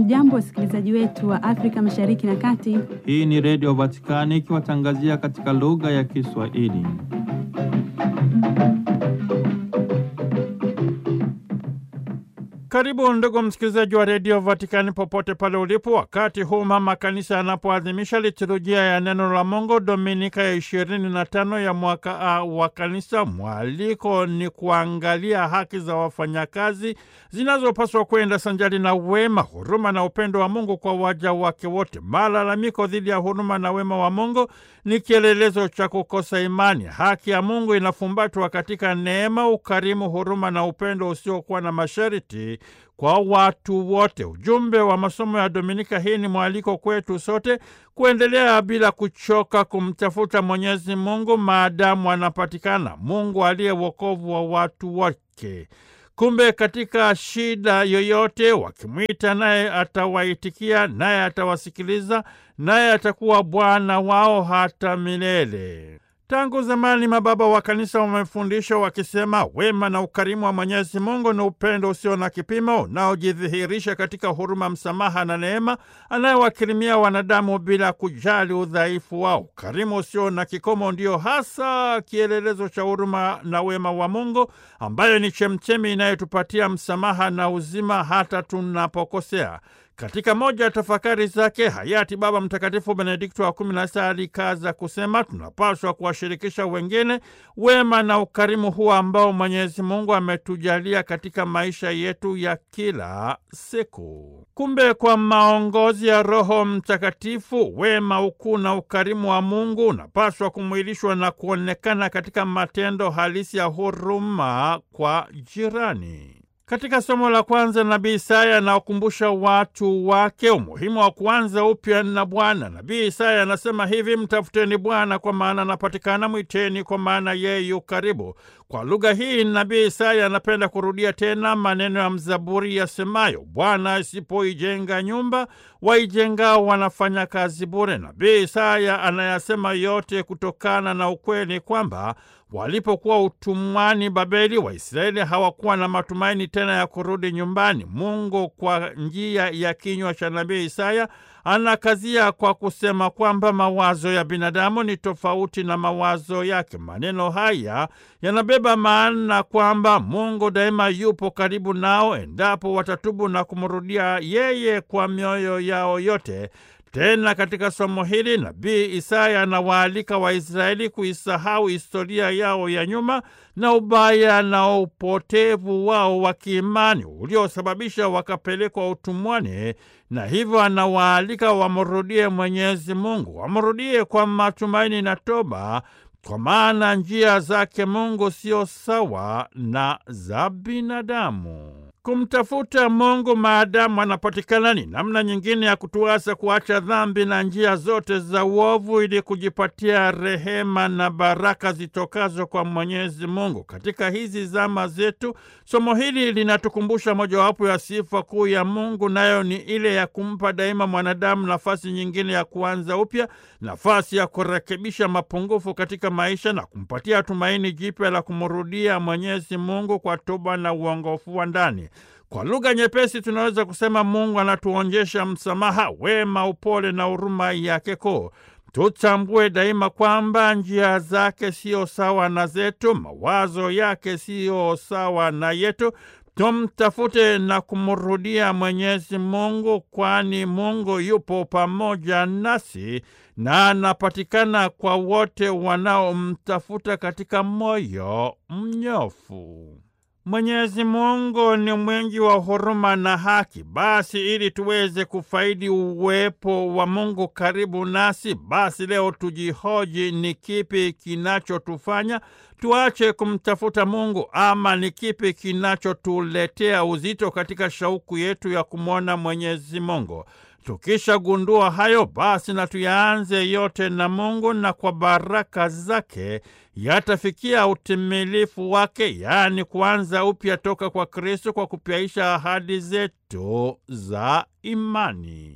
Hamjambo, wasikilizaji wetu wa Afrika Mashariki na Kati. Hii ni Redio Vatikani ikiwatangazia katika lugha ya Kiswahili. Karibu ndugu msikilizaji wa Redio Vatikani popote pale ulipo, wakati huu mama kanisa anapoadhimisha liturujia ya neno la Mungu Dominika ya ishirini na tano ya mwaka A wa kanisa. Mwaliko ni kuangalia haki za wafanyakazi zinazopaswa kwenda sanjari na wema, huruma na upendo wa Mungu kwa waja wake wote. Malalamiko dhidi ya huruma na wema wa Mungu ni kielelezo cha kukosa imani. Haki ya Mungu inafumbatwa katika neema, ukarimu, huruma na upendo usiokuwa na masharti kwa watu wote. Ujumbe wa masomo ya Dominika hii ni mwaliko kwetu sote kuendelea bila kuchoka kumtafuta Mwenyezi Mungu maadamu anapatikana, Mungu aliye wokovu wa watu wake. Kumbe katika shida yoyote wakimwita, naye atawaitikia, naye atawasikiliza, naye atakuwa Bwana wao hata milele. Tangu zamani mababa wa kanisa wamefundisha wakisema, wema na ukarimu wa Mwenyezi Mungu ni upendo usio na kipimo unaojidhihirisha katika huruma, msamaha na neema anayewakirimia wanadamu bila kujali udhaifu wao. Ukarimu usio na kikomo ndio hasa kielelezo cha huruma na wema wa Mungu, ambayo ni chemchemi inayotupatia msamaha na uzima hata tunapokosea. Katika moja ya tafakari zake hayati Baba Mtakatifu Benedikto wa kumi na sita alikaza kusema tunapaswa kuwashirikisha wengine wema na ukarimu huo ambao Mwenyezi Mungu ametujalia katika maisha yetu ya kila siku. Kumbe kwa maongozi ya Roho Mtakatifu, wema, ukuu na ukarimu wa Mungu unapaswa kumwilishwa na kuonekana katika matendo halisi ya huruma kwa jirani. Katika somo la kwanza nabii Isaya anawakumbusha watu wake umuhimu wa kuanza upya na Bwana. Nabii Isaya anasema hivi: mtafuteni Bwana kwa maana anapatikana, mwiteni kwa maana yeye yu karibu. Kwa lugha hii nabii Isaya anapenda kurudia tena maneno ya mzaburi yasemayo, Bwana asipoijenga nyumba, waijengao wanafanya kazi bure. Nabii Isaya anayasema yote kutokana na ukweli kwamba walipokuwa utumwani Babeli, Waisraeli hawakuwa na matumaini tena ya kurudi nyumbani. Mungu kwa njia ya kinywa cha nabii Isaya anakazia kwa kusema kwamba mawazo ya binadamu ni tofauti na mawazo yake. Maneno haya yanabeba maana kwamba Mungu daima yupo karibu nao endapo watatubu na kumrudia yeye kwa mioyo yao yote. Tena katika somo hili nabii Isaya anawaalika Waisraeli kuisahau historia yao ya nyuma na ubaya na upotevu wao wa kiimani uliosababisha wakapelekwa utumwani, na hivyo anawaalika wamrudie Mwenyezi Mungu, wamrudie kwa matumaini na toba, kwa maana njia zake Mungu sio sawa na za binadamu. Kumtafuta Mungu maadamu anapatikana ni namna nyingine ya kutuasa kuacha dhambi na njia zote za uovu ili kujipatia rehema na baraka zitokazo kwa Mwenyezi Mungu. Katika hizi zama zetu, somo hili linatukumbusha mojawapo ya sifa kuu ya Mungu, nayo ni ile ya kumpa daima mwanadamu nafasi nyingine ya kuanza upya, nafasi ya kurekebisha mapungufu katika maisha na kumpatia tumaini jipya la kumrudia Mwenyezi Mungu kwa toba na uongofu wa ndani. Kwa lugha nyepesi tunaweza kusema Mungu anatuonyesha msamaha, wema, upole na huruma yake kuu. Tutambue daima kwamba njia zake siyo sawa na zetu, mawazo yake siyo sawa na yetu. Tumtafute na kumrudia Mwenyezi Mungu, kwani Mungu yupo pamoja nasi na anapatikana kwa wote wanaomtafuta katika moyo mnyofu. Mwenyezi Mungu ni mwingi wa huruma na haki. Basi ili tuweze kufaidi uwepo wa Mungu karibu nasi, basi leo tujihoji, ni kipi kinachotufanya tuache kumtafuta Mungu, ama ni kipi kinachotuletea uzito katika shauku yetu ya kumwona Mwenyezi Mungu? Tukishagundua hayo basi, na tuyaanze yote na Mungu, na kwa baraka zake yatafikia utimilifu wake, yaani kuanza upya toka kwa Kristo, kwa kupyaisha ahadi zetu za imani.